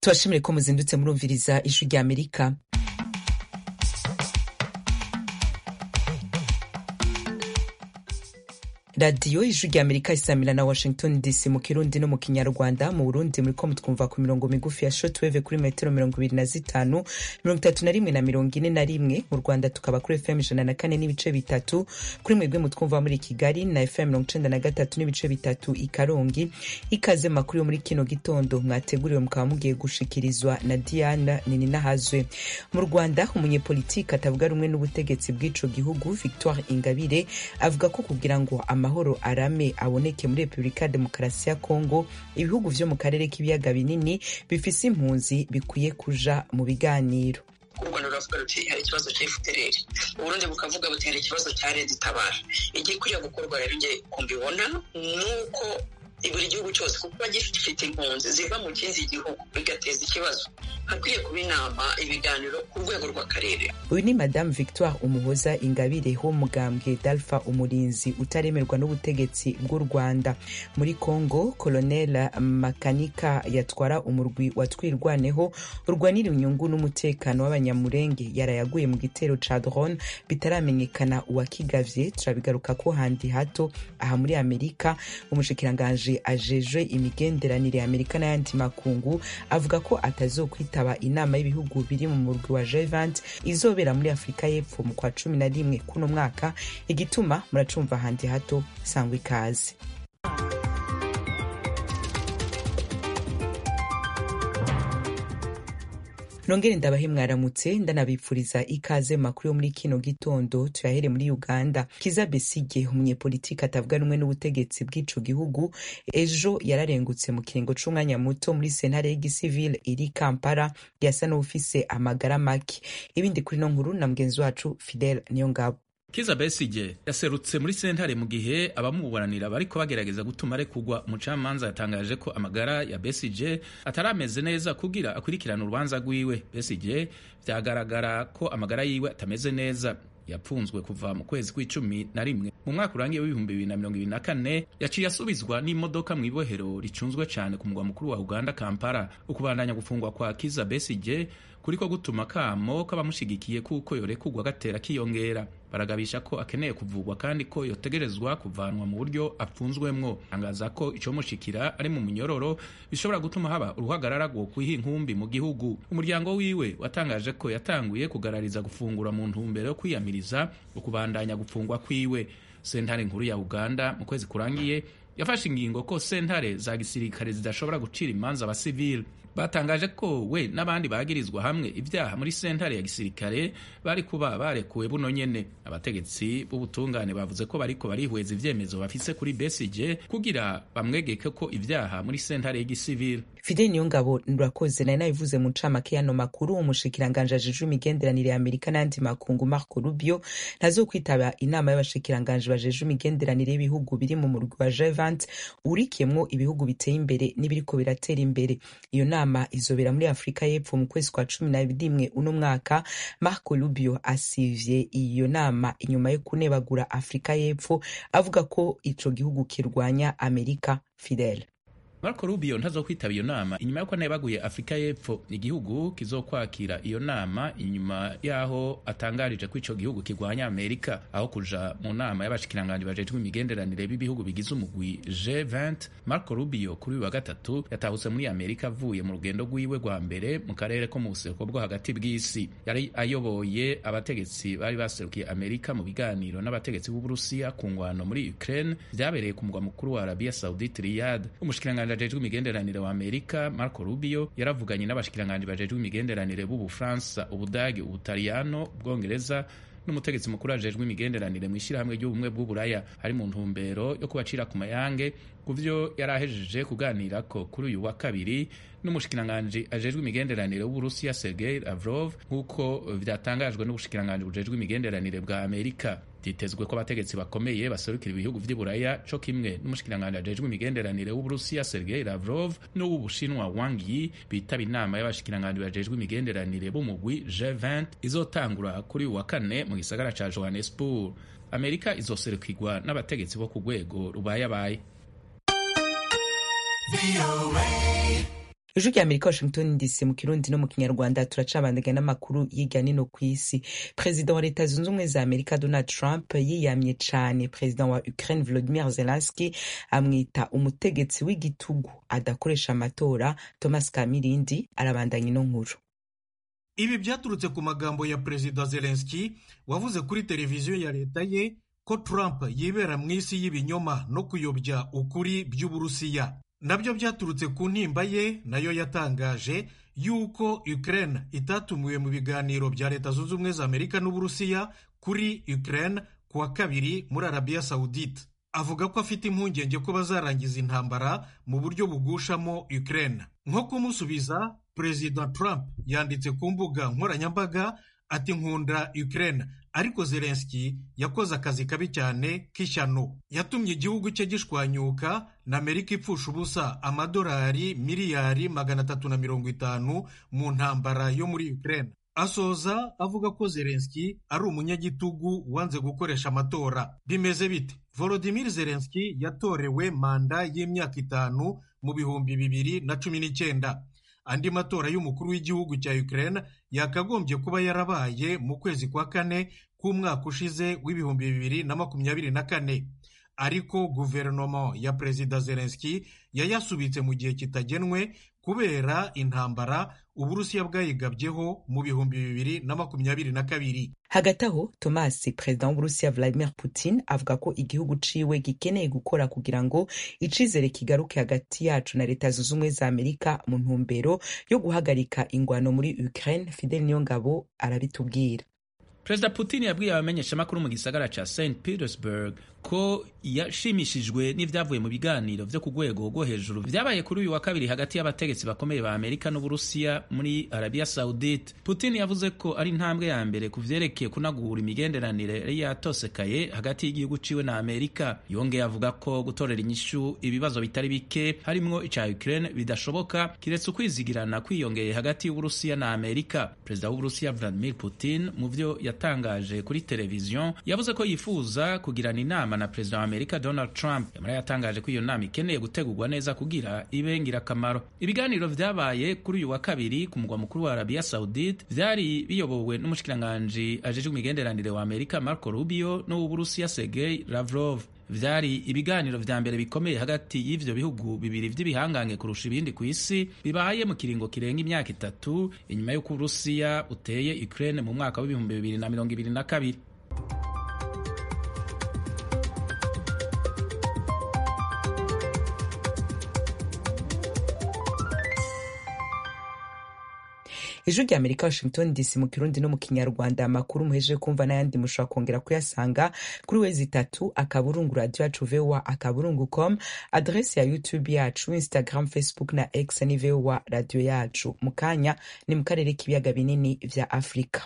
tubashimire ko muzindutse murumviriza ijwi rya amerika radiyo ijwi rya amerika isamira na washington dc mu kirundi no mu kinyarwanda mu burundi muriko mutwumva ku mirongo migufi ya shortwave kuri metero mirongo ibiri na zitanu mirongo itatu na rimwe na mirongo ine na rimwe mu rwanda tukaba kuri fm ijana na kane n'ibice bitatu kuri mwebwe mutwumva muri kigali na fm mirongo icenda na gatatu n'ibice bitatu i karongi ikaze makuru yo muri kino gitondo mwateguriwe mukaba mugiye gushikirizwa na diana nininahazwe mu rwanda umunyepolitiki atavuga rumwe n'ubutegetsi bw'ico gihugu victoire ingabire avuga ko kugira ngo amahoro arame aboneke muri repubulika ya demokarasi ya kongo ibihugu vyo mu karere k'ibiyaga binini bifise impunzi bikwiye kuja mu biganiro u rwanda ruravuga ruti hari ikibazo cya fpr uburundi bukavuga buti hari ikibazo cya leta itabara igikwiriye gukorwa rero nge kumbibona ni uko buri gihugu cyose kuko gifite impunzi ziva mu kindi gihugu bigateza ikibazo hakwiye kuba inama ibiganiro ku rwego rw'akarere uyu ni madamu victoire umuhoza ingabire ho mugambwe dalfa umurinzi utaremerwa n'ubutegetsi bw'u rwanda muri congo colonel makanika yatwara umurwi watwirwaneho urwanira inyungu n'umutekano w'abanyamurenge yarayaguye mu gitero ca drone bitaramenyekana uwakigavye turabigaruka ko handi hato aha muri amerika umushikiranganji ajejwe imigenderanire ya amerika n'ayandi makungu avuga ko atazokwitaba inama y'ibihugu biri mu murwi wa G20 izobera muri afurika y'epfo mu kwa cumi na rimwe kuno mwaka igituma muracumva handi hato sangwa ikaze nongere ndabahe mwaramutse ndanabipfuriza ikaze mu makuru yo muri kino gitondo tuyahere muri uganda kiza besige umunyepolitiki atavuga rumwe n'ubutegetsi bw'ico gihugu ejo yararengutse mu kiringo c'umwanya muto muri sentare y'igisivile iri kampala yasa n'uwufise amagara make ibindi kuri no nkuru na mugenzi wacu fidel niyongabo Kiza Besige yaserutse muri sentare mu gihe abamuburanira bariko bagerageza gutuma arekurwa umucamanza yatangaje ko amagara ya Besige atarameze neza kugira akurikirana urubanza rwiwe Besige vyagaragara ko amagara yiwe atameze neza yapfunzwe kuva mu kwezi kw'icumi na rimwe mu mwaka urangiye w'ibihumbi bibiri na mirongo ibiri na kane yaciye asubizwa n'imodoka mu ibohero ricunzwe cyane ku mugwa mukuru wa uganda kampala ukubandanya gufungwa kwa kiza besige kuriko gutuma kamo k'abamushigikiye kuko yorekurwa gatera kiyongera baragabisha ko akeneye kuvugwa kandi ko yotegerezwa kuvanwa mu buryo apfunzwemwo tangaza ko icomushikira ari mu munyororo bishobora gutuma haba uruhagarara rwo kwiha inkumbi mu gihugu umuryango wiwe watangaje ko yatanguye kugarariza gufungura mu ntumbero yo kwiyamiriza ukubandanya gufungwa kwiwe sentare nkuru ya uganda mu kwezi kurangiye yafashe ingingo ko sentare za gisirikare zidashobora gucira imanza abasivili batangaje ko we n'abandi bagirizwa hamwe ibyaha muri sentare ya gisirikare bari kuba barekuwe buno nyene abategetsi b'ubutungane bavuze ko bariko barihweza ivyemezo bafise kuri Besigye kugira bamwegeke ko ivyaha muri sentare y'igisivili fideli niyongabo nurakoze nari nabivuze mu ncamake y'ano makuru umushikiranganji ajejwe imigenderanire ya amerika n'ayandi makungu marco rubio ntazokwitaba inama y'abashikiranganji bajejwe imigenderanire y'ibihugu biri mu murwi wa G20 urikiyemwo ibihugu biteye imbere n'ibiriko biratera imbere iyo nama izobera muri afurika y'epfo mu kwezi kwa cumi na rimwe uno mwaka marco rubio asivye iyo nama inyuma yo kunebagura afurika y'epfo avuga ko ico gihugu kirwanya amerika fidele Marco Rubio ntazokwitaba iyo nama inyuma yuko anebaguye Afrika y'Epfo igihugu kizokwakira iyo nama inyuma yaho atangarije ko ico gihugu kirwanya Amerika aho kuja mu nama y'abashikiranganji bajejwe imigenderanire b'ibihugu bigize umugwi G20 Marco Rubio kuri wa gatatu yatahutse muri Amerika avuye mu rugendo rwiwe rwa mbere mu karere ko mu buseruko bwo hagati bw'isi yari ayoboye abategetsi bari baserukiye Amerika mu biganiro n'abategetsi b'Uburusiya ku ngwano muri Ukraine vyabereye ku mugwa mukuru wa Arabia Saudite Riyadh umushikiranganji ajejwe imigenderanire wa Amerika Marco Rubio yaravuganye n'abashikiranganji bajejwe imigenderanire b'Ubufaransa, Ubudagi, Ubutaliyano, Ubwongereza n'umutegetsi mukuru ajejwe imigenderanire mu ishyirahamwe ry'ubumwe bw'uburaya ari mu ntumbero yo kubacira ku mayange ku vyo yari ahejeje kuganirako kuri uyu wa kabiri n'umushikiranganji ajejwe imigenderanire w'Uburusiya Sergei Lavrov nk'uko vyatangajwe n'ubushikiranganji bujejwe imigenderanire bwa Amerika vyitezwe ko abategetsi bakomeye baserukira ibihugu vy'iburaya co kimwe n'umushikiranganji ajejwe imigenderanire w'Uburusiya Sergei Lavrov n'uw'Ubushinwa Wang Yi bitaba inama y'abashikiranganji bajejwe imigenderanire b'umugwi G20 izotangura kuri uyu wa kane mu gisagara ca Johannesburg Amerika izoserukirwa n'abategetsi bo ku rwego rubayabaye ijwi rya amerika washington dc mu kirundi no mu kinyarwanda turacabandanya n'amakuru y'irya nino ku isi perezida wa leta zunze ubumwe za amerika donald trump yiyamye cane perezida wa ukraine volodimir zelenski amwita umutegetsi w'igitugu adakoresha amatora thomas kamirindi arabandanya ino nkuru ibi byaturutse ku magambo ya perezida zelenski wavuze kuri televiziyo ya leta ye ko trump yibera mu isi y'ibinyoma no kuyobya ukuri by'uburusiya nabyo byaturutse ku ntimba ye nayo yatangaje yuko Ukraine itatumiwe mu biganiro bya leta zunze ubumwe za amerika n'uburusiya kuri Ukraine ku wa kabiri muri arabiya sawudite avuga ko afite impungenge ko bazarangiza intambara mu buryo bugushamo Ukraine nko kumusubiza perezida trump yanditse ku mbuga nkoranyambaga ati nkunda Ukraine ariko zelenski yakoze akazi kabi cyane k'ishyano yatumye igihugu cye gishwanyuka na amerika ipfusha ubusa amadolari miliyari magana atatu na mirongo itanu mu ntambara yo muri Ukraine asoza avuga ko zelenski ari umunyagitugu wanze gukoresha amatora bimeze bite volodimir zelenski yatorewe manda y'imyaka itanu mu bihumbi bibiri na cumi n'icyenda andi matora y'umukuru w'igihugu cya Ukraine yakagombye kuba yarabaye mu kwezi kwa kane k'umwaka ushize w'ibihumbi bibiri na makumyabiri na kane ariko guverinoma ya perezida zelenski yayasubitse mu gihe kitagenwe kubera intambara uburusiya bwayigabyeho mu bihumbi bibiri na makumyabiri na kabiri hagati aho tomasi perezida w'uburusiya vladimir putin avuga ko igihugu ciwe gikeneye gukora kugira ngo icizere kigaruke hagati yacu na leta zunze ubumwe za amerika mu ntumbero yo guhagarika ingwano muri ukraine fidel niyongabo arabitubwira perezida putin yabwiye abamenyeshamakuru mu gisagara ca st petersburg ko yashimishijwe n'ibyavuye mu biganiro vyo ku rwego rwo hejuru vyabaye kuri uyu wa kabiri hagati y'abategetsi bakomeye ba amerika n'uburusiya muri arabiya saudite putin yavuze ko ari intambwe ya mbere ku vyerekeye kunagura imigenderanire yari yatosekaye hagati y'igihugu ciwe na amerika yongeye avuga ko gutorera inyishu ibibazo bitari bike harimwo ica ukraine bidashoboka kiretse ukwizigirana kwiyongeye hagati y'uburusiya na amerika perezida w'uburusiya vladimir putin mu vyo yatangaje kuri televiziyo yavuze ko yifuza kugirana inama na perezida wa amerika donald trump yamara yatangaje ko iyo nama ikeneye gutegurwa neza kugira ibe ngirakamaro ibiganiro vyabaye kuri uyu wa kabiri ku mugwa mukuru wa arabiya saudite vyari biyobowe n'umushikiranganji ajejwe imigenderanire wa amerika marco rubio n'uw'uburusiya sergei lavrov vyari ibiganiro vya mbere bikomeye hagati y'ivyo bihugu bibiri vy'ibihangange kurusha ibindi ku isi bibaye mu kiringo kirenga imyaka itatu inyuma y'uko uburusiya uteye ukraine mu mwaka w'ibihumbi bibiri na mirongo ibiri na kabiri ijwi rya amerika washington dc mu kirundi no mu kinyarwanda amakuru muhejeje kumva n'ayandi mushobora kongera kuyasanga kuri wezi itatu akaburungu radio yacu voa akaburungu com adresi ya youtube yacu instagram facebook na x ni voa radio yacu mu kanya ni mu karere k'ibiyaga binini vya afurika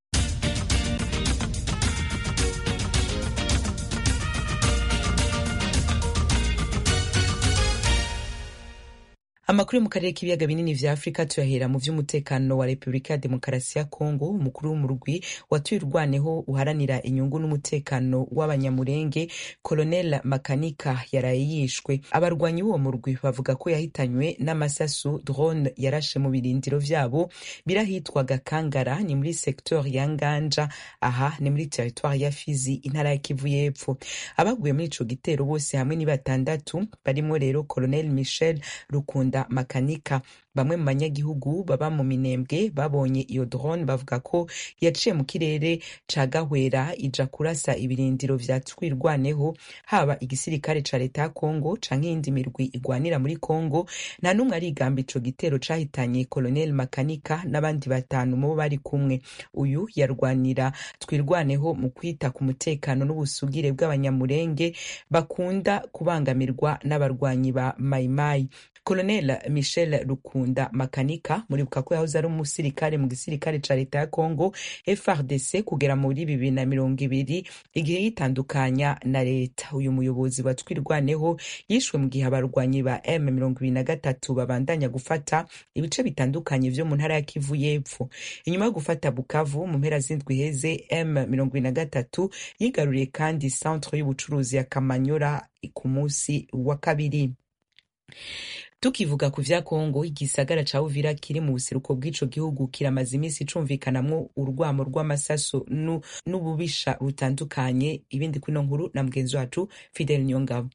amakuru yo mu karere k'ibiyaga binini vya afurika tuyahera mu vy'umutekano wa repubulika ya demokarasi ya kongo umukuru w'umurwi watuye urwaneho uharanira inyungu n'umutekano w'abanyamurenge colonel makanika yaraye yishwe abarwanyi b'uwo murwi bavuga ko yahitanywe n'amasasu drone yarashe mu birindiro vyabo birahitwaga kangara ni muri secteur ya nganja aha ni muri territoire ya fizi intara ya kivu y'epfo abaguye muri ico gitero bose hamwe ni batandatu barimwo rero colonel michel rukunda makanika bamwe mu banyagihugu baba mu minembwe babonye iyo drone bavuga ko yaciye mu kirere ca gahwera ija kurasa ibirindiro vya twirwaneho haba igisirikare ca leta ya kongo canke iyindi mirwi igwanira muri kongo nta n'umwe arigamba ico gitero cahitanye colonel makanika n'abandi batanu mubo bari kumwe uyu yarwanira twirwaneho mu kwita ku mutekano n'ubusugire bw'abanyamurenge bakunda kubangamirwa n'abarwanyi ba mayimayi colonel michel rukunda makanika muribuka ko yahoze ari umusirikare mu gisirikare ca leta ya congo frdc kugera muri bibiri na mirongo ibiri igihe yitandukanya na leta uyu muyobozi wa twirwaneho yishwe mu gihe abarwanyi ba m mirongo ibiri na gatatu babandanya gufata ibice bitandukanye vyo mu ntara ya kivu y'epfo inyuma yo gufata bukavu mu mpera z'indwi heze m mirongo ibiri na gatatu yigaruriye kandi centre y'ubucuruzi ya kamanyora ku munsi wa kabiri tukivuga ku vya kongo igisagara ca uvira kiri mu buseruko bw'ico gihugu kiramaze iminsi cumvikanamwo urwamo rw'amasaso n'ububisha butandukanye ibindi kwino nkuru na mugenzi wacu fidel nyongabo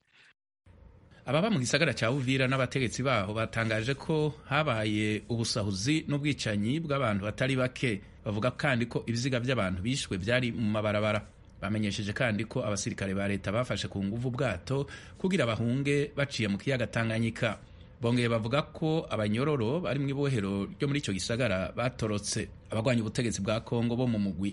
ababa mu gisagara cya uvira n'abategetsi baho batangaje ko habaye ubusahuzi n'ubwicanyi bw'abantu batari bake bavuga kandi ko ibiziga by'abantu bishwe byari mu mabarabara bamenyesheje kandi ko abasirikare ba leta bafashe ku nguvu ubwato kugira bahunge baciye mu kiyaga tanganyika bongeye bavuga ko abanyororo bari mu ibohero ryo muri icyo gisagara batorotse abagwanya ubutegetsi bwa kongo bo mu mugwi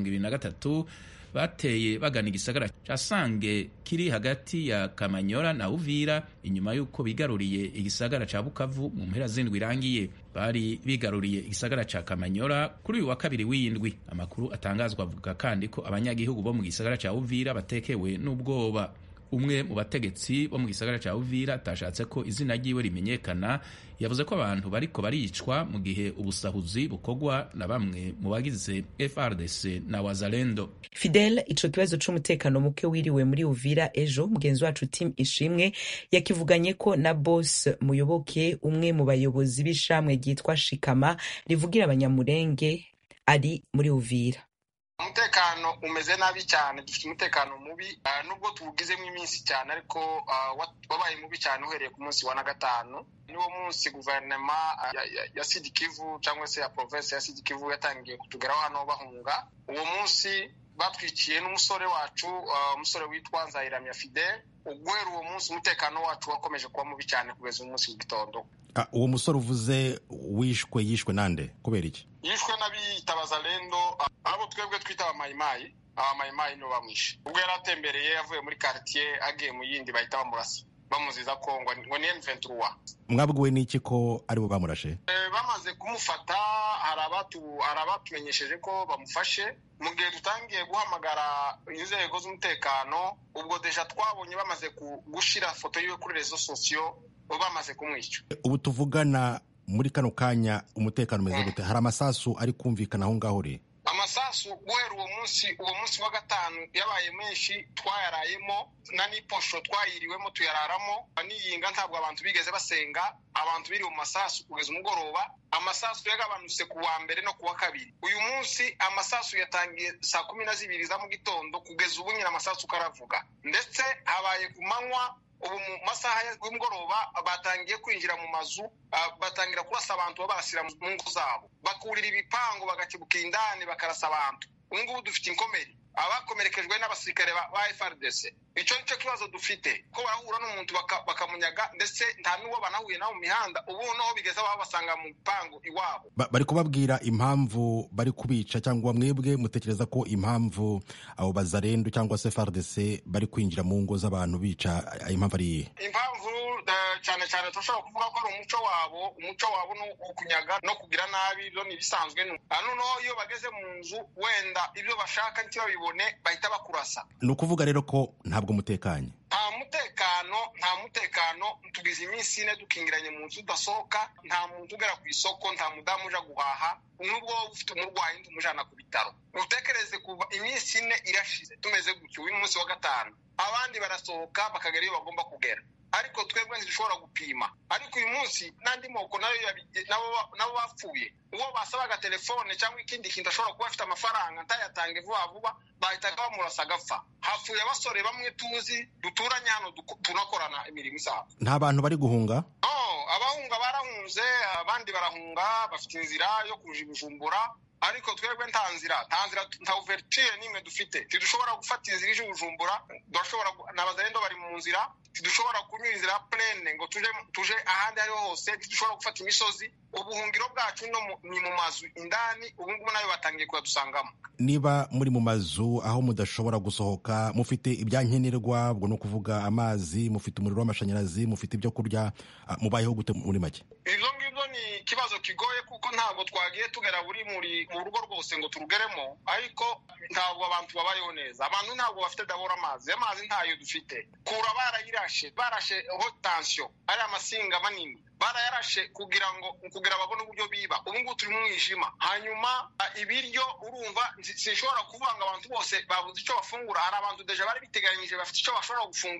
M23 bateye bagana igisagara ca Sange kiri hagati ya Kamanyora na Uvira inyuma y'uko bigaruriye igisagara ca Bukavu mu mpera z'indwi irangiye bari bigaruriye igisagara ca Kamanyora kuri uyu wa kabiri w'indwi amakuru atangazwa avuga kandi ko abanyagihugu bo mu gisagara ca Uvira batekewe n'ubwoba umwe mu bategetsi bo mu gisagara cya Uvira atashatse ko izina ryiwe rimenyekana yavuze ko abantu bariko baricwa mu gihe ubusahuzi bukorwa na bamwe mu bagize FRDC na Wazalendo. Fidel, ico kibazo c'umutekano muke wiriwe muri Uvira ejo mugenzi wacu Tim Ishimwe yakivuganye ko na Boss Muyoboke umwe mu bayobozi b'ishamwe ryitwa Shikama rivugira abanyamurenge ari muri Uvira. umutekano umeze nabi cyane dufite umutekano mubi nubwo tuwugizemo iminsi cyane ariko wabaye mubi cyane uhereye ku munsi wa na gatanu niwo munsi guverinoma ya sidikivu cyangwa se ya provinsi ya sidikivu yatangiye kutugeraho hano bahunga uwo munsi batwikiye n'umusore wacu umusore witwa nzayiramya fidel guhera uwo munsi umutekano wacu wakomeje kuba mubi cyane kugeza umunsi w'igitondo uwo musore uvuze wishwe yishwe nande kubera iki yishwe n'abitabaza rendo abo twebwe twita abamayimayi abamayimayi nibo bamwishe ubwo yari atembereye avuye muri quartier agiye mu yindi bahita bamurasa bamuziza ko ngo ni M23 mwabwiwe n'iki ko aribo bamurashe bamaze kumufata hari abatumenyesheje ko bamufashe mu gihe dutangiye guhamagara inzego z'umutekano ubwo deja twabonye bamaze gushira foto yiwe kuri rezo sosiyo bamaze kumwica ubu tuvugana muri kano kanya umutekano umeze gute hari amasasu ari kumvikana aho ngaho uri amasasu guhera uwo munsi uwo munsi wa gatanu yabaye menshi twayarayemo na n'iposho twayiriwemo tuyararamo n'iyinga ntabwo abantu bigeze basenga abantu biri mu masasu kugeza umugoroba amasasu yagabanutse ku wa mbere no ku wa kabiri uyu munsi amasasu yatangiye saa kumi na zibiri za mu gitondo kugeza ubu nyine amasasu karavuga ndetse habaye ku manywa ubu mu masaha y'umugoroba batangiye kwinjira mu mazu batangira kurasa abantu babashyira mu ngo zabo bakurira ibipangu bagakebuka indani bakarasa abantu ubu ngubu dufite inkomeri abakomerekejwe n'abasirikare ba FRDC icyo nicyo kibazo dufite ko barahura n'umuntu bakamunyaga ndetse nta n'uwo banahuye nawe mu mihanda ubu noneho bigeze aho basanga mu bipangu iwabo bari kubabwira impamvu bari kubica cyangwa mwebwe mutekereza ko impamvu abo bazarendo cyangwa se FRDC bari kwinjira mu ngo z'abantu bica impamvu ari iyihe impamvu cyane cyane turashobora kuvuga ko ari umuco wabo umuco wabo ni ukunyaga no kugira nabi ibyo ni ibisanzwe noneho iyo bageze mu nzu wenda ibyo bashaka ntibabibone bahita bakurasa ni ukuvuga rero ko ntabwo mutekanye nta mutekano nta mutekano tugize iminsi ine dukingiranye mu nzu udasohoka nta muntu ugera ku isoko nta mudamu uja guhaha nubwo waba ufite umurwayi umujana ku bitaro utekereze kuva iminsi ine irashize tumeze gutyo uyu munsi wa gatanu abandi barasohoka bakagera iyo bagomba kugera ariko twebwe ntidushobora gupima ariko uyu munsi n'andi moko nayo nabo bapfuye uwo basabaga telefone cyangwa ikindi kintu ashobora kuba afite amafaranga ntayatange vuba vuba bahitaga bamurasa agapfa hapfuye abasore bamwe tuzi duturanye hano tunakorana imirimo isanzwe nta bantu bari guhunga abahunga barahunze abandi barahunga bafite inzira yo kuja ibijumbura ariko twebwe nta nzira nta nzira nta ouverture n'imwe dufite tidushobora gufata inzira ije ubujumbura durashobora n'abazarendo bari mu nzira tidushobora kunyura inzira plene ngo tuje tuje ahandi ariho hose tidushobora gufata imisozi ubuhungiro bwacu no ni mu mazu indani ubu ngubu nayo batangiye kuyadusangamo niba muri mu mazu aho mudashobora gusohoka mufite ibyankenerwa ubwo ni ukuvuga amazi mufite umuriro w'amashanyarazi mufite ibyo kurya mubayeho gute muri make ibyo ngibyo ni ikibazo kigoye kuko ntabwo twagiye tugera buri muri mu rugo rwose ngo turugeremo ariko ntabwo abantu babayeho neza abantu ntabwo bafite dabora amazi amazi ntayo dufite kura barayirashe barashe hotansiyo ari amasinga manini barayarashe kugira ngo kugira babone uburyo biba ubu ngubu turi mu mwijima hanyuma ibiryo urumva sinshobora kuvuga ngo abantu bose babuze icyo bafungura hari abantu deja bari biteganyije bafite icyo bashobora gufungura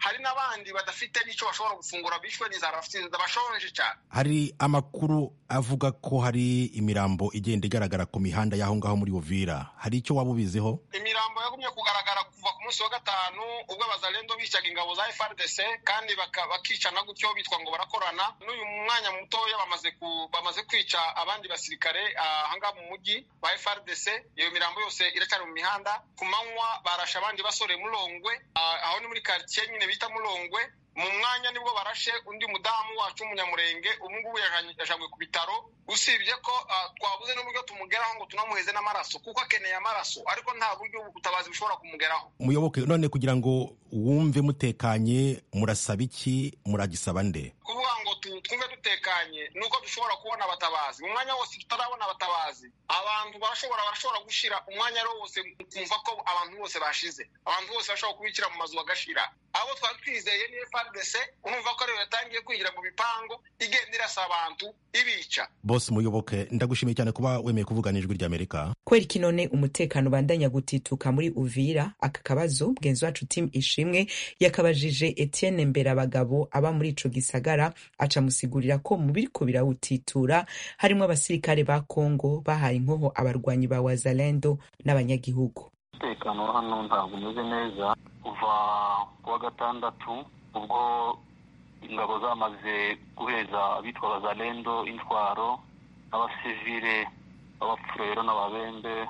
hari n'abandi badafite n'icyo bashobora gufungura bishwe n'inzara bashonje cyane hari amakuru avuga ko hari imirambo igenda igaragara ku mihanda y'aho ngaho muri uvira hari icyo waba ubiziho imirambo yagumye kugaragara kuva ku munsi wa gatanu ubwo abazalendo bicaga ingabo za frdc kandi bakicana gutyo bitwa ngo barakorana n'uyu mwanya mutoya bamaze bamaze kwica abandi basirikare ahangaha mu mujyi ba frdc iyo mirambo yose iracyari mu mihanda ku manywa barashe abandi basore murongwe aho ni muri karitsiye nyine bita murongwe mu mwanya nibwo barashe undi mudamu wacu w'umunyamurenge ubu ngubu yajanywe ku bitaro usibye ko twabuze n'uburyo tumugeraho ngo tunamuheze n'amaraso kuko akeneye amaraso ariko nta buryo ubutabazi bushobora kumugeraho muyoboke none kugira ngo wumve mutekanye murasaba iki muragisaba nde kuvuga ngo twumve dutekanye nuko dushobora kubona abatabazi mu mwanya wose tutarabona abatabazi abantu barashobora barashobora gushira umwanya ari wose kumva ko abantu bose bashize abantu bose bashobora kubikira mu mazu bagashira abo twari twizeye ni frdc urumva ko ariyo yatangiye kwinjira mu bipangu igenda irasa abantu ibica bose muyoboke ndagushimiye cyane kuba wemeye kuvugana ijwi ry'amerika kubera iki none umutekano ubandanya gutituka muri uvira aka kabazo mugenzi wacu tim ishimwe yakabajije etienne mberabagabo aba muri ico gisagara aca musigurira ko mu biriko birawutitura harimo abasirikare ba kongo bahaye inkoho abarwanyi ba wazalendo n'abanyagihugu umutekano wa hano ntabwo umeze neza kuva kuwa gatandatu ubwo ingabo zamaze guheza abitwa abazalendo intwaro n'abasivile b'abafurero n'ababembe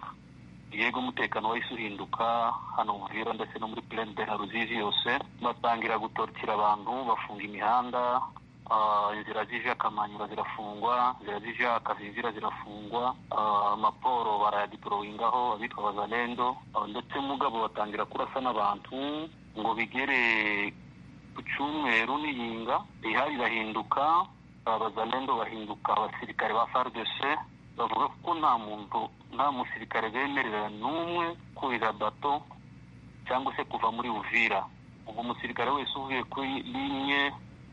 yego umutekano wahise uhinduka hano uvira ndetse no muri plene de la ruzizi yose batangira gutorokera abantu bafunga imihanda inzira zije akamanyura zirafungwa inzira zije akazinzira zirafungwa amaporo barayadiporowingaho abitwa abazalendo ndetse mugabo batangira kurasa n'abantu ngo bigere ku cyumweru n'iyinga ihari irahinduka abazalendo bahinduka abasirikare ba fardc bavuga ko nta muntu nta musirikare bemerera n'umwe kurira bato cyangwa se kuva muri uvira ubwo umusirikare wese uvuye kuri linye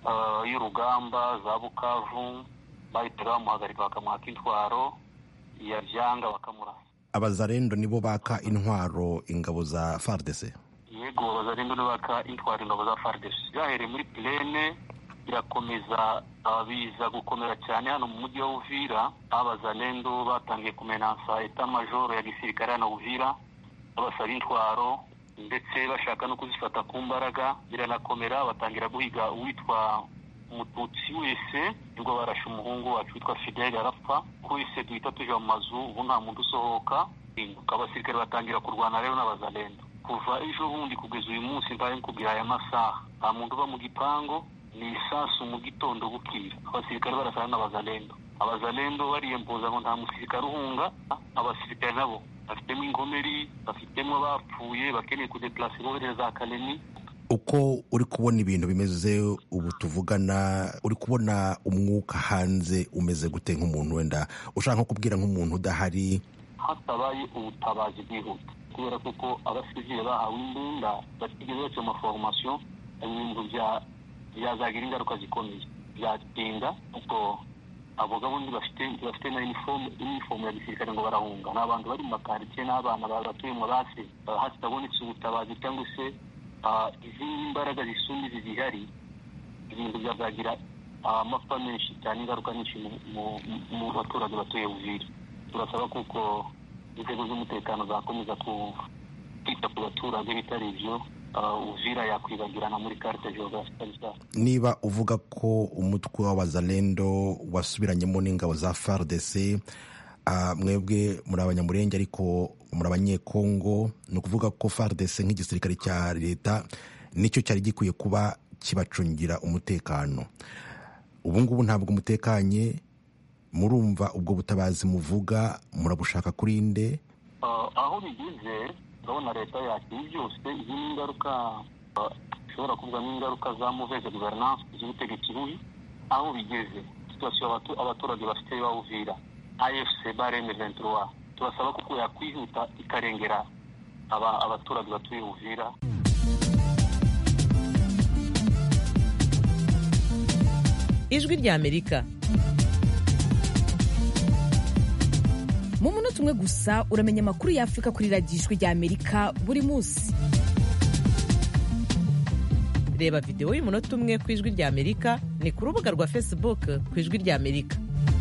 y'urugamba za bukavu bahita bamuhagarika bakamuhaka intwaro yabyanga bakamurasa abazarendo nibo baka intwaro ingabo za fardc yego abazarendo nibo baka intwaro ingabo za fardc byahereye muri plene birakomeza biza gukomera cyane hano mu mujyi wa uvira aho abazalendo batangiye kumenansa eta majoro ya gisirikare hano uvira babasaba intwaro ndetse bashaka no kuzifata ku mbaraga biranakomera batangira guhiga uwitwa umututsi wese nibwo barashe umuhungu wacu witwa fidele arapfa wese duhita tuja mu mazu ubu nta muntu usohoka abasirikare batangira kurwana rero n'abazalendo kuva ejo bundi kugeza uyu munsi mbaye nkubwira aya masaha nta muntu uba mu gipangu ni isasu mu gitondo bukira abasirikare barasana n'abazalendo abazalendo bariyempuza ngo nta musirikare uhunga abasirikare nabo bafitemo inkomeri bafitemo abapfuye bakeneye kudeplase bohereza za kaleni uko uri kubona ibintu bimeze ubu tuvugana uri kubona umwuka hanze umeze gute nk'umuntu wenda ushaka nko kubwira nk'umuntu udahari hatabaye ubutabazi bwihuta kubera kuko abasivile bahawe imbunda batigeze baca amaforomasiyo ibintu byazagira ingaruka zikomeye byatinda kuko abo bundi bafite bafite na inifomu ya gisirikare ngo barahunga ni abantu bari mu makaritsiye n'abana batuye mu basi hatabonetse ubutabazi cyangwa se izindi mbaraga zisumba izi zihari ibintu byazagira amapfa menshi cyane ingaruka nyinshi mu baturage batuye uvira turasaba kuko inzego z'umutekano zakomeza kwita ku baturage bitari ibyo uvira yakwibagirana muri karite geographique niba uvuga ko umutwe w'abazalendo wasubiranyemo n'ingabo za fardc mwebwe muri abanyamurenge ariko muri abanyekongo ni ukuvuga ko fardc nk'igisirikare cya leta nicyo cyari gikwiye kuba kibacungira umutekano ubu ngubu ntabwo umutekanye murumva ubwo butabazi muvuga murabushaka kuri nde aho bigeze urabona leta yakira byose izi ni ingaruka ishobora kuvuga n'ingaruka za muveze guverinance z'ubutegetsi bubi aho bigeze situasiyo abaturage bafite bawuvira afc bareme ventura turasaba kuko yakwihuta ikarengera abaturage batuye uvira ijwi ry'amerika mu munota umwe gusa uramenya amakuru y'afurika kuri radiyo ijwi ry'amerika buri munsi reba videwo y'umunota umwe ku ijwi rya amerika ni ku rubuga rwa facebook ku ijwi rya amerika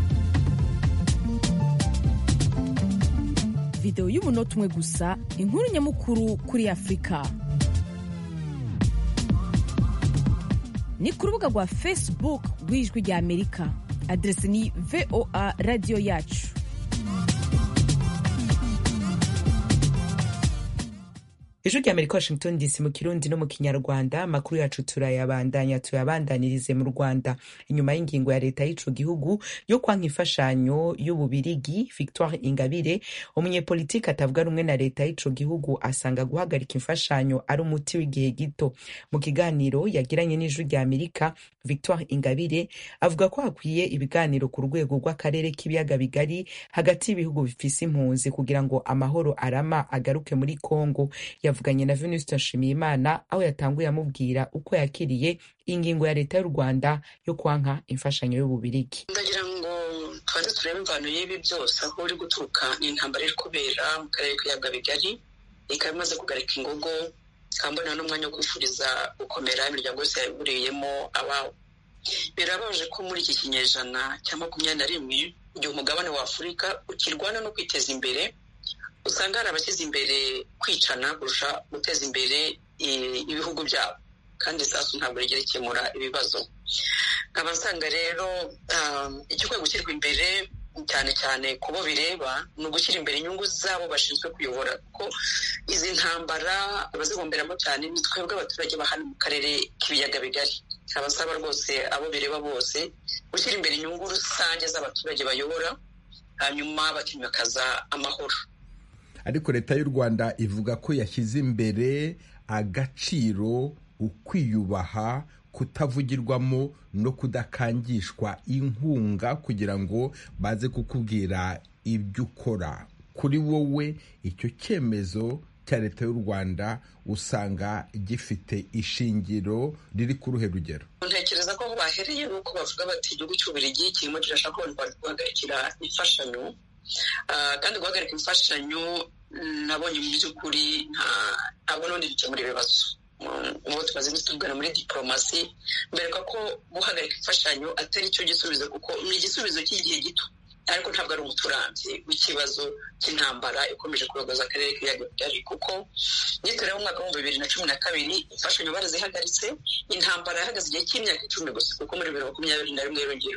videwo y'umunota umwe gusa inkuru nyamukuru kuri afurika ni ku rubuga rwa facebook rw'ijwi rya amerika aderesi ni voa radiyo yacu ijwi rya amerika washington dc mu kirundi no mu kinyarwanda amakuru yacu turayabandanya tuyabandanirize mu rwanda inyuma y'ingingo ya leta y'ico gihugu yo kwanka imfashanyo y'ububirigi victoire ingabire umunyepolitiki atavuga rumwe na leta y'ico gihugu asanga guhagarika imfashanyo ari umuti w'igihe gito mu kiganiro yagiranye n'ijwi rya amerika victoire ingabire avuga ko hakwiye ibiganiro ku rwego rw'akarere k'ibiyaga bigari hagati y'ibihugu bifise impunzi kugira ngo amahoro arama agaruke muri congo yavuganye na venuste nshimiyimana aho yatanguye amubwira uko yakiriye ingingo ya leta y'u rwanda yo kwanka imfashanyo y'ububirigi ndagira ngo tubanze turebe imvano y'ibi byose aho uri guturuka ni intambara iri kubera mu karere k'ibiyaga bigari ikaba imaze kugarika ingogo ikambona n'umwanya wo kwifuriza gukomera imiryango yose yaburiyemo ababo birababaje ko muri iki kinyejana cya makumyabiri na rimwe igihe umugabane wa afurika ukirwana no kwiteza imbere usanga hari abashyize imbere kwicana kurusha guteza imbere ibihugu byabo kandi isasu ntabwo rigera ikemura ibibazo nkaba nsanga rero igikwiye gushyirwa imbere cyane cyane ku bo bireba ni ugushyira imbere inyungu zabo bashinzwe kuyobora kuko izi ntambara abazigomberamo cyane ni twebwe abaturage ba hano mu karere k'ibiyaga bigari abasaba rwose abo bireba bose gushyira imbere inyungu rusange z'abaturage bayobora hanyuma bakimakaza amahoro ariko leta y'u rwanda ivuga ko yashyize imbere agaciro ukwiyubaha kutavugirwamo no kudakangishwa inkunga kugira ngo baze kukubwira ibyo ukora kuri wowe icyo cyemezo cya leta y'u rwanda usanga gifite ishingiro riri ku ruhe rugero ntekereza ko aho bahereye ni uko bavuga bati igihugu cy'ububirigi kirimo kirashaka ko guhagarikira imfashanyo kandi guhagarika imfashanyo nabonye mu by'ukuri ntabwo n'ubundi bikemura ibibazo ubu tumaze tuvugana muri diporomasi mbereka ko guhagarika imfashanyo atari cyo gisubizo kuko ni igisubizo cy'igihe gito ariko ntabwo ari umuti urambye w'ikibazo cy'intambara ikomeje kuyogoza akarere k'ibiyaga bigari kuko nitureba umwaka w'ibihumbi bibiri na cumi na kabiri imfashanyo barazihagaritse intambara yahagaze igihe cy'imyaka icumi gusa kuko muri bibiri makumyabiri na rimwe yongera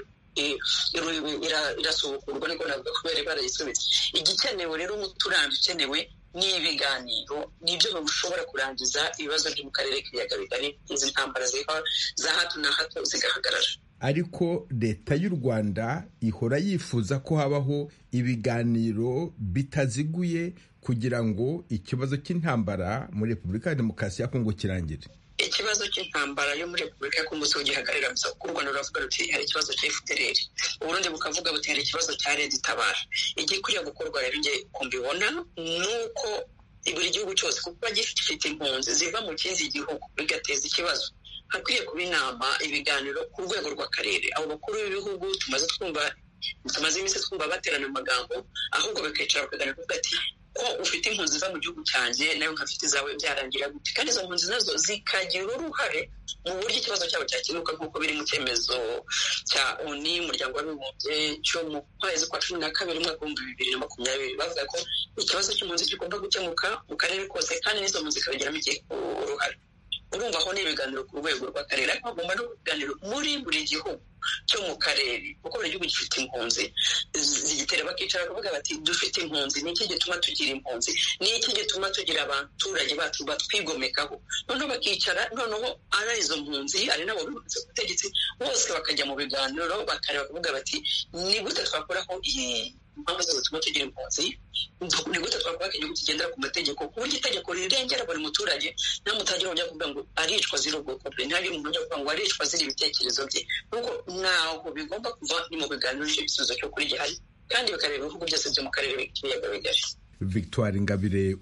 irasubukurwa niko navuga kubera barayisubitse igikenewe rero umuti urambye ukenewe ni ibiganiro nibyo bishobora kurangiza ibibazo byo mu karere k'ibiyaga bigari izi ntambara za hato na hato zigahagarara ariko leta y'u rwanda ihora yifuza ko habaho ibiganiro bitaziguye kugira ngo ikibazo cy'intambara muri repubulika ya demokarasi ya kongo kirangire ikibazo cy'intambara yo muri repubulika ya kongo si gihagarara gusa kuko u rwanda ruravuga ruti hari ikibazo cya fpr uburundi bukavuga buti hari ikibazo cya leta itabara igikwiriye gukorwa rero njye kumbibona ni uko buri gihugu cyose kuko gifite impunzi ziva mu kindi gihugu bigateza ikibazo hakwiye kuba inama ibiganiro ku rwego rw'akarere abo bakuru b'ibihugu tumaze twumva tumaze iminsi twumva baterana amagambo ahubwo bakicara bakaganira kuvuga ati ko ufite impunzi ziva mu gihugu cyanjye nawe nkafite izawe byarangira gute kandi izo mpunzi nazo zikagira uruhare mu buryo ikibazo cyabo cyakemuka nk'uko biri mu cyemezo cya oni umuryango w'abibumbye cyo mu kwezi kwa cumi na kabiri umwaka w'ibihumbi bibiri na makumyabiri bavuga ko ikibazo cy'impunzi kigomba gukemuka mu karere kose kandi n'izo mpunzi zikabigiramo uruhare urumva aho ni ibiganiro ku rwego rw'akarere ariko hagomba no ibiganiro muri buri gihugu cyo mu karere kuko buri gihugu gifite impunzi zigitera bakicara bakavuga bati dufite impunzi ni iki gituma tugira impunzi ni iki gituma tugira abaturage bacu batwigomekaho noneho bakicara noneho ari izo mpunzi ari nabo bibanze ku butegetsi bose bakajya mu biganiro bakareba bakavuga bati ni gute twakuraho iyi impamvu zose zituma tugira impunzi ni gute twakora igihugu kigendera ku mategeko ku buryo itegeko rirengera buri muturage nta mutagira ujya kuvuga ngo aricwa ziri ubwoko bwe ntihagire umuntu ujya kuvuga ngo aricwa ziri ibitekerezo bye kuko ntaho bigomba kuva ni mu biganiro icyo gisubizo cyo kuri gihari kandi bikareba ibihugu byose byo mu karere k'ibiyaga bigari victoire ingabire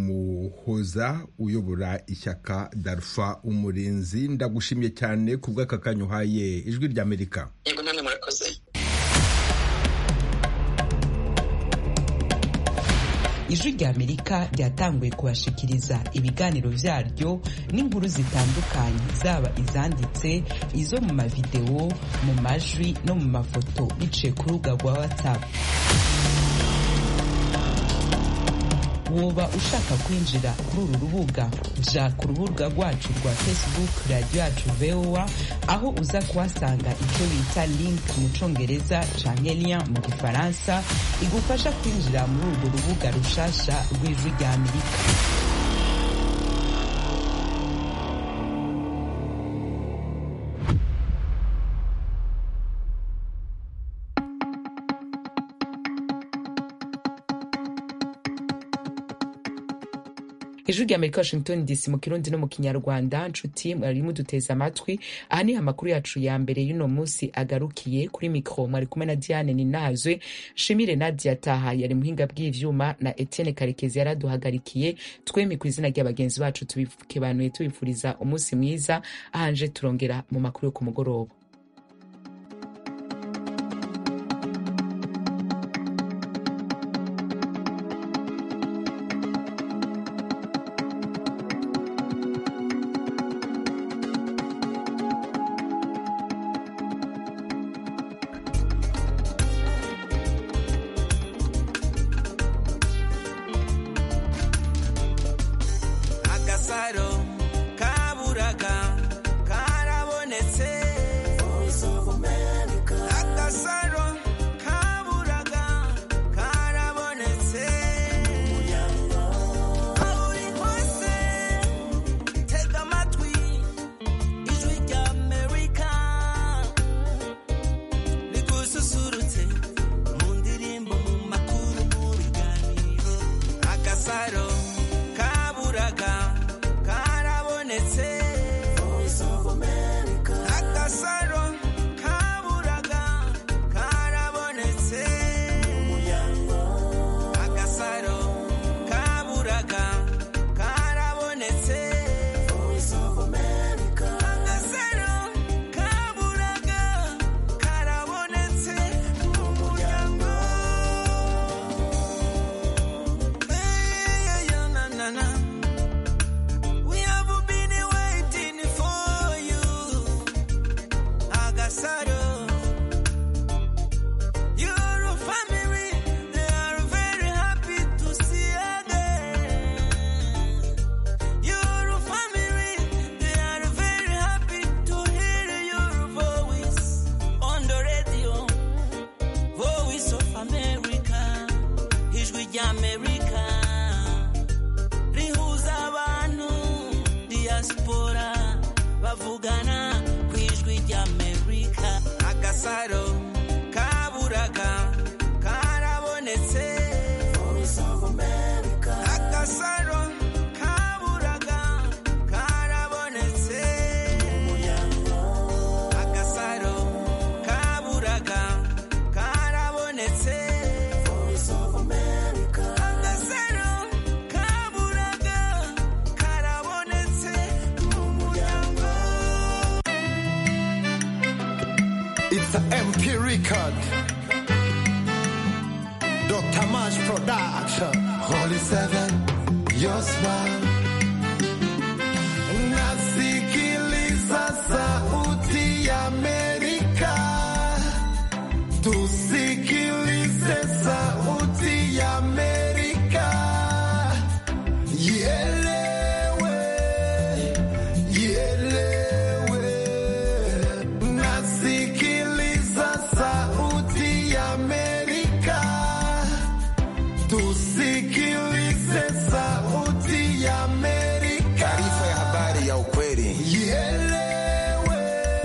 umuhoza uyobora ishyaka darufa umurinzi ndagushimye cyane ku bw'aka kanya uhaye ijwi ry'amerika yego namwe murakoze ijwi rya amerika ryatanguye kubashikiriza ibiganiro vyaryo n'inkuru zitandukanye zaba izanditse izo mu mavideo mu majwi no mu mafoto biciye ku rubuga rwa whatsapp woba ushaka kwinjira kuri uru rubuga ja ku rubuga rwacu rwa facebook radiyo yacu voa aho uza kuhasanga icyo bita link mu congereza canke lien mu gifaransa igufasha kwinjira muri urwo rubuga rushasha rw'ijwi rya amerika ijwi rya amerika washington dc mu kirundi no mu kinyarwanda nshuti mwari muduteze amatwi aha ni amakuru yacu ya mbere y'uno munsi agarukiye kuri mikro mwari kumwe na diane ninazwe shimire nadia taha yari muhinga bw'ivyuma na etienne karekezi yaraduhagarikiye twemi ku izina rya bagenzi bacu tubikebanuye tubifuriza umunsi mwiza ahanje turongera mu makuru yo ku mugoroba agasaro kaburaga karabonetse agasaro kaburaga karabonetse aho uri hose tega amatwi ijwi rya amerika rigususurutse mu ndirimbo mu makuru mu biganiro agasaro kaburaga karabonetse agasaro kaburaga karabonetse agasaro kaburaga karabonetse agasaro kaburaga karabonetse mu muryango Hey, yeah, na, na, na. We have been waiting for you, Agasaro. Your family, they are very happy to see again. Your family, they are very happy to hear your voice on the radio. Voice of America, ijwi rya America rihuza abantu diaspora bavugana ku ijwi ry'amerika agasaro kaburaga karabonetse agasaro kaburaga karabonetse agasaro kaburaga karabonetse agasaro kaburaga karabonetse mu muryango It's an MP record. Dr. Mash Production. Holy Seven, your smile. Nasikiliza sauti ya Amerika. Tusikilize sauti ya Amerika. Ielewe, ielewe. Nasikiliza sauti ya Amerika. Tusikilize sauti ya Amerika. Taarifa ya habari ya ukweli. Ielewe,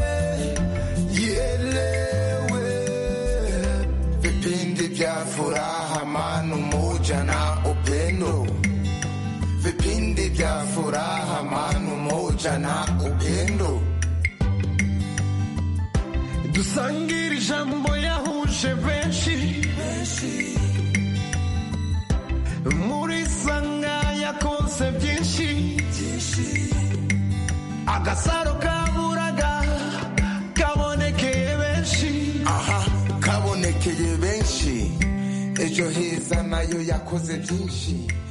ielewe. Vipindi vya furaha, amani, umoja na upendo. Vipindi vya furaha, amani, umoja na upendo. dusangire ijambo yahuje benshi muri sanga yakoze byinshi agasaro kaburaga kabonekeye benshi aha kabonekeye benshi ejo heza na nayo yakoze byinshi